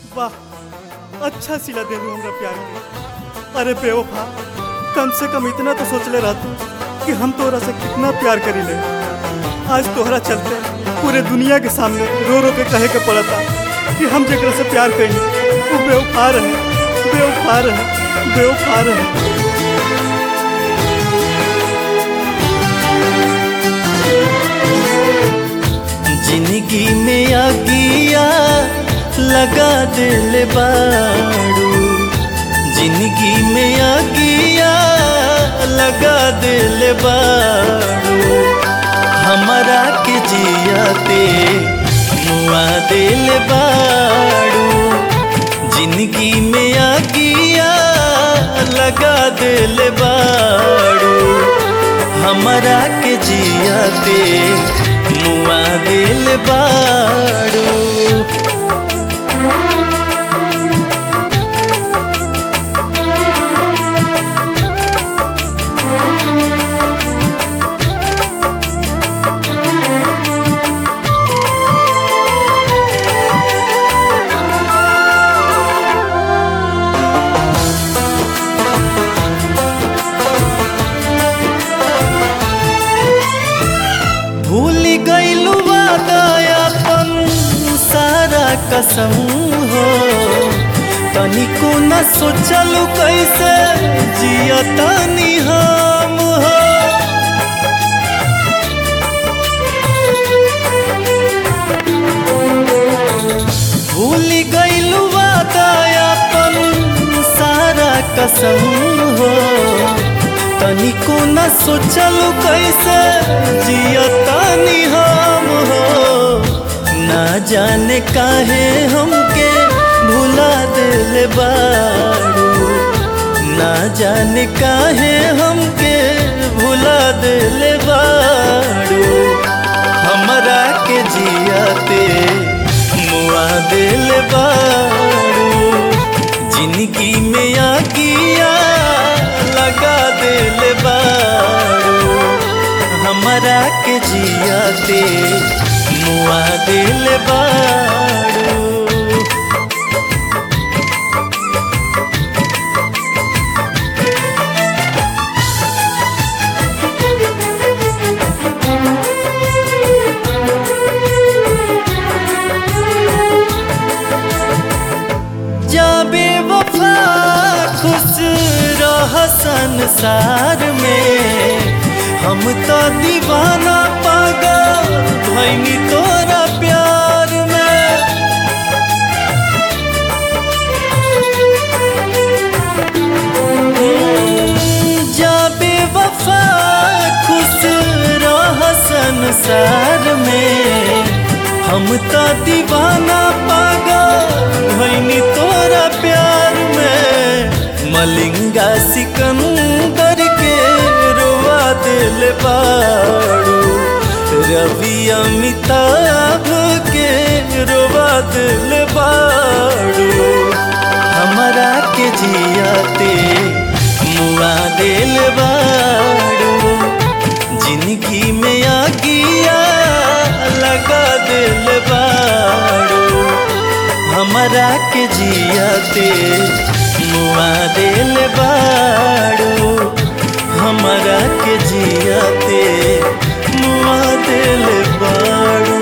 वाह अच्छा सिला देलू हमरा प्यार के अरे बेवफा कम से कम इतना तो सोचले रहतू कि हम तोरा से कितना प्यार करीले आज तोहरा चलते पूरे दुनिया के सामने रो रो के कहे के पड़ता कि हम जेकरा से प्यार कइनी वो बेवफा रहे बेवफा रहे बेवफा रहे जिंदगी में आगिया लगा दिल बाड़ू जिंदगी में आगिया लगा दिल बाड़ू हमारा के जियाते मुआ दिल बाड़ू जिंदगी में आगिया लगा दिल बाड़ू हमारा के जियाते मुआ दिल बाड़ू भूल गईलू वादा अपन सारा कसम हो तनिको न सोचलू कैसे जियतानी हम हो भूल गईलू वादा अपन सारा कसम हो तनिको न सोचलू कैसे जियतानी हम हो ना जाने काहे हमके भुला दिल बाड़ू ना जाने काहे हमके भुला दिल बाड़ू हमरा के जियाते मुआ दिल बाड़ू जिंदगी में आगिया लगा दिल बाड़ू हमरा के जियाते मुआ दिल बाड़ू जाबे वफा खुश रह संसार में हम तो दीवाना पागल भैनी तोरा प्यार में जाबे वफा खुश रह संसार में हम तो दीवाना पागल भैनी तोरा प्यार में मलिंगा सिकंदर के रोआ दिल बाड़ू रवि अमिताभ के रोआ दिल बाड़ू हमारा के जियाते मुआ दिल बाड़ू जिंदगी में आगिया लगा दिल बाड़ू हमारा के जियाते मुआ दिल बाड़ू हमारा के जियाते मुआ दिल बाड़ू